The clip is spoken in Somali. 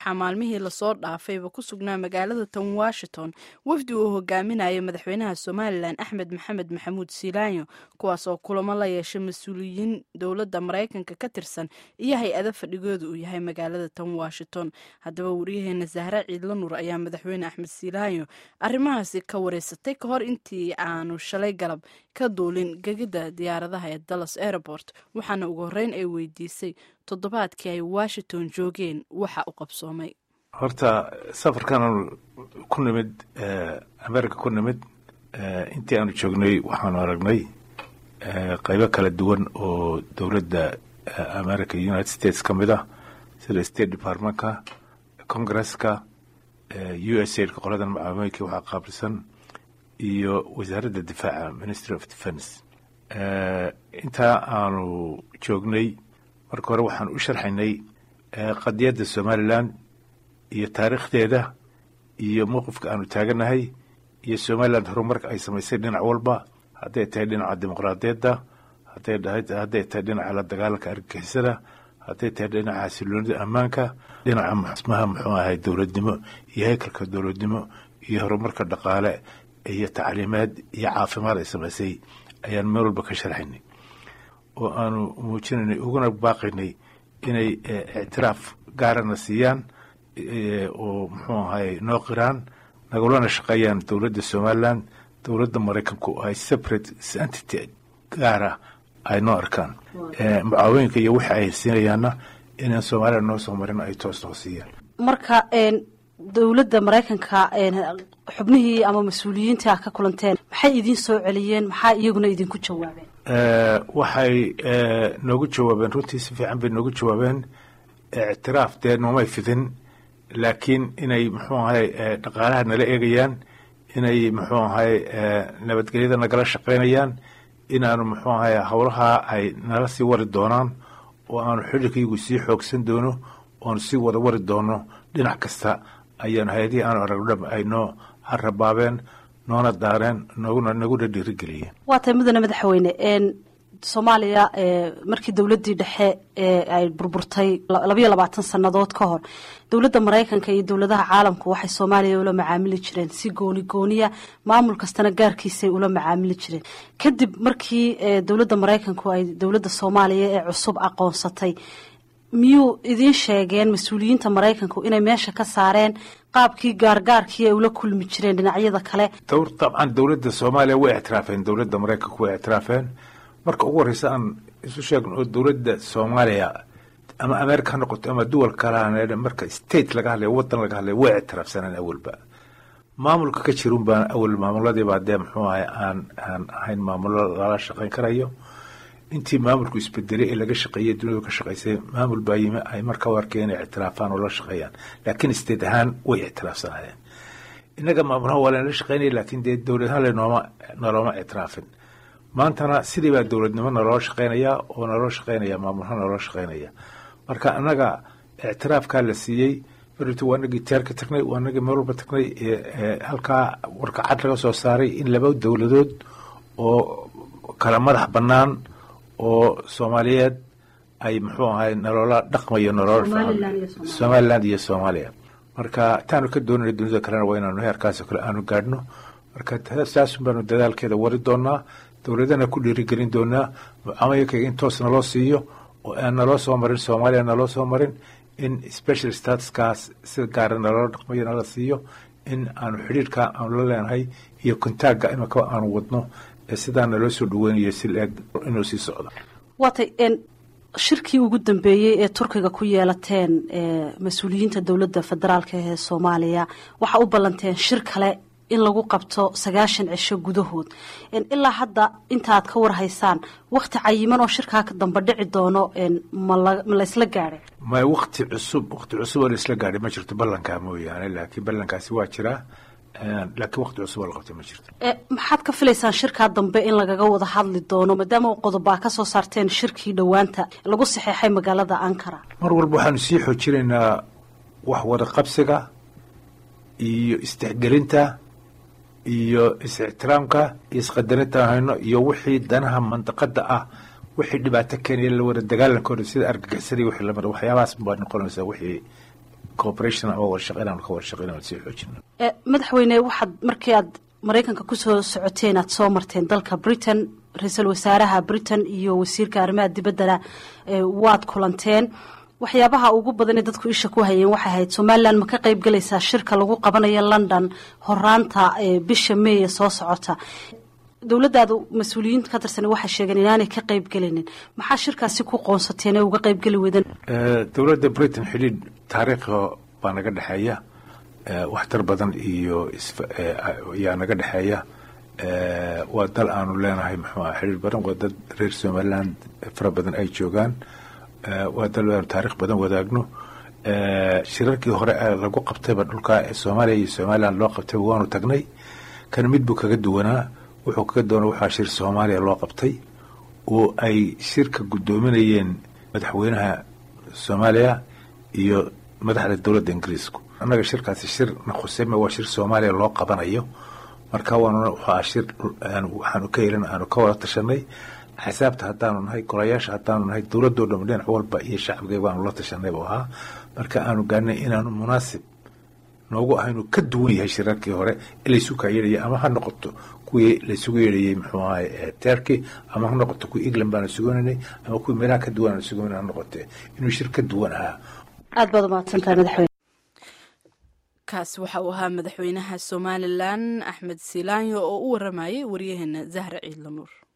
waxaa maalmihii lasoo dhaafayba ku sugnaa magaalada tan washington wafdi uu hogaaminayo madaxweynaha somalilan axmed maxamed maxamuud siilaanyo kuwaas oo kulamo la yeeshay mas-uuliyiin dowladda maraykanka ka tirsan iyo hay-ado fadhigooda uu yahay magaalada tan washington haddaba wariyaheena zahra ciidla nuur ayaa madaxweyne axmed siilaanyo arrimahaasi ka wareysatay ka hor intii aanu shalay galab ka duulin gegida diyaaradaha ee dallas airport waxaana ugu horreyn ay weydiisay toddobaadkii ay washington joogeen waxa u qabsoomay horta safarkan ku nimid america ku nimid intii aanu joognay waxaanu aragnay qaybo kala duwan oo dowladda america united states ka mid ah sida state departmentka congresska u s aidka qoladan macaamooyinka waxaa qaabilsan iyo wasaaradda difaaca ministry of defence intaa aanu joognay marka hore waxaan u sharxaynay qadiyadda somalilan iyo taariikhdeeda iyo mowqifka aanu taaganahay iyo somalilan horumarka ay samaysay dhinac walba hadday tahay dhinaca dimuqraadiyadda hadday tahay dhinaca la dagaalanka argagixisada hadday tahay dhinaca xasiloonida ammaanka dhinaca masmaha muxuu ahay dowladnimo iyo haykalka dowladnimo iyo horumarka dhaqaale iyo tacliimeed iyo caafimaad ay samaysay ayaan meel walba ka sharxaynay oo aanu muujinaynay uguna baaqaynay inay ictiraaf gaarana siiyaan oo muxuu ahay noo qiraan nagulana shaqeeyaan dowladda somalilan dowladda maraykanku ay separate entity gaara ay noo arkaan mucaawinka iyo wixi ay siinayaanna inaan somalilan noo soo marin ay toos noo siiyaan marka dowladda maraykanka xubnihii ama mas-uuliyiintii ah ka kulanteen maxay idiin soo celiyeen maxaa iyaguna idinku jawaabeen waxay noogu jawaabeen runtii si fiican bay noogu jawaabeen ictiraaf dee noomay fidin laakiin inay muxuu ahay dhaqaalaha nala eegayaan inay muxuu ahay nabadgelyada nagala shaqaynayaan inaanu muxuu ahay howlaha ay nala sii wari doonaan oo aanu xidhinkaygu sii xoogsan doono oonu sii wada wari doono dhinac kasta ayaanu hay-adihii aanu aragno dham ay noo harabaabeen noona daareen noguna naguna dhiirigeliyeen waa tahay mudane madaxweyne soomaaliya markii dowladdii dhexe ee ay burburtay labayo labaatan sannadood ka hor dowladda maraykanka iyo dowladaha caalamku waxay soomaaliya ula macaamili jireen si gooni gooniya maamul kastana gaarkiisay ula macaamili jireen kadib markii dowladda maraykanku ay dowladda soomaaliya ee cusub aqoonsatay miyuu idiin sheegeen mas-uuliyiinta maraykanku inay meesha ka saareen qaabkii gaargaarkii ay ula kulmi jireen dhinacyada kale dabcan dowladda soomaaliya way ictiraafeen dowladda maraykanku way ictiraafeen marka ugu horreysa aan isu sheegno oo dowladda soomaaliya ama america ha noqoto ama duwal kalaha marka state laga hadlaya waddan laga hadlaya way ictiraafsaneen awalba maamulka ka jirun baan awal maamuladiibaa dee muxuu ahay aan aan ahayn maamulo lala shaqayn karayo intii maamulku isbedelay ee laga shaqeeyey duniyadu ka shaqaysay maamul baa yimi ay marka u arkeen inay ictiraafaan oo la shaqeeyaan laakiin state ahaan way ictiraafsanayeen innaga maamulaha waa lanala shaqeynaya laakiin dee dowlad ahaan lenooma nolooma ictiraafin maantana sidii baa dowladnimo naloo shaqeynaya oo naloo shaqeynaya maamulha naloo shaqeynaya marka annaga ictiraafkaa la siiyey berito waa nagii teerka tagnay waa nagii meel walba tagnay halkaa warkacad laga soo saaray in laba dowladood oo kala madax bannaan oo soomaaliyeed ay muxuu ahay naloola dhaqmayo nolol somaliland iyo soomaaliya marka taanu ka doonana dunida kalena waa inaanu heerkaasoo kale aanu gaadhno marka saasun baanu dadaalkeeda wari doonaa dowladana ku dhiirigelin doonaa mucaamayinkaga in toos naloo siiyo oo aan naloo soo marin soomaaliya naloo soo marin in special statuskaas sida gaara naloo dhaqmayo nala siiyo in aanu xidhiirka aanu la leenahay iyo kontaagga imaka aanu wadno ee sidaa naloo soo dhaweynayo si leeg inuu sii socdo waatay shirkii ugu dambeeyey ee turkiga ku yeelateen mas-uuliyiinta dowladda federaalka ee soomaaliya waxa u ballanteen shir kale in lagu qabto sagaashan cisho gudahood ilaa hadda intaaad ka warhaysaan wakti cayiman oo shirkaa dambe dhici doono ma laysla gaadhay may wakti cusub wakti cusub oo laisla gaadhay ma jirto ballankaa mooyaane laakiin ballankaasi waa jiraa laakiin wakti cusub oo la qabtay ma jirto maxaad ka filaysaan shirkaa dambe in lagaga wada hadli doono maadaama qodobaa ka soo saarteen shirkii dhowaanta lagu saxeexay magaalada ankara mar walba waxaanu sii xoojinaynaa wax wada qabsiga iyo istixgelinta iyo is-ixtiraamka iyo isqadarinta hayno iyo wixii danaha mandaqada ah wixii dhibaato keenaya la wada dagaalankooda sida argagixisada wixii lamida waxyaabahaas baa noqonaysa wixii cooperation ama wada shaqeyn aanu ka wada shaqeyn aan sii xoojino madaxweyne waxaad markii aad maraykanka kusoo socoteen aad soo marteen dalka britain ra-iisul wasaaraha britain iyo wasiirka arrimaha dibaddana waad kulanteen waxyaabaha ugu badan ee dadku isha ku hayeen waxay ahayd somalilan ma ka qayb galaysaa shirka lagu qabanayo london horaanta bisha meeye soo socota dowladdaadu mas-uuliyiinta ka tirsan waxay sheegeen inaanay ka qayb gelinin maxaa shirkaasi ku qoonsateen ee uga qayb geli weydeen dowladda britain xidhiidh taariikha baa naga dhexeeya waxtar badan iyo yaa naga dhexeeya waa dal aanu leenahay muxuu aha xidhiir badan waa dad reer somaliland fara badan ay joogaan waa dal aanu taarikh badan wadaagno shirarkii hore ee lagu qabtayba dhulkaa ee soomaaliya iyo somaliland loo qabtayba waanu tagnay kan mid buu kaga duwanaa wuxuu kaga doona waxaa shir soomaaliya loo qabtay oo ay shirka guddoominayeen madaxweynaha soomaaliya iyo madaxda dowladda ingiriisku annaga shirkaasi shir na khuseyme waa shir soomaaliya loo qabanayo marka waanuna waxaa shir waxaanu ka helin aanu ka wada tashanay axsaabta haddaanu nahay golayaasha haddaanu nahay dowladoo dham dhinac walba iyo shacbigeega aanu la tashanay buu ahaa marka aanu gaarnay inaanu munaasib noogu ahaynu ka duwan yahay shirarkii hore ee laysu kaa yeedhayay ama ha noqoto kuwii laysugu yeedhayey muxuu ahay terky ama ha noqoto kuwii england baanu sugananay ama kuwii meelaha ka duwan aanu suganan ha noqote inuu shir ka duwan ahaa aad baad umahadsantahay madaxweyne kaas waxa uu ahaa madaxweynaha somalilan axmed silaanyo oo u waramayay waryaheena zahra ciidla nuur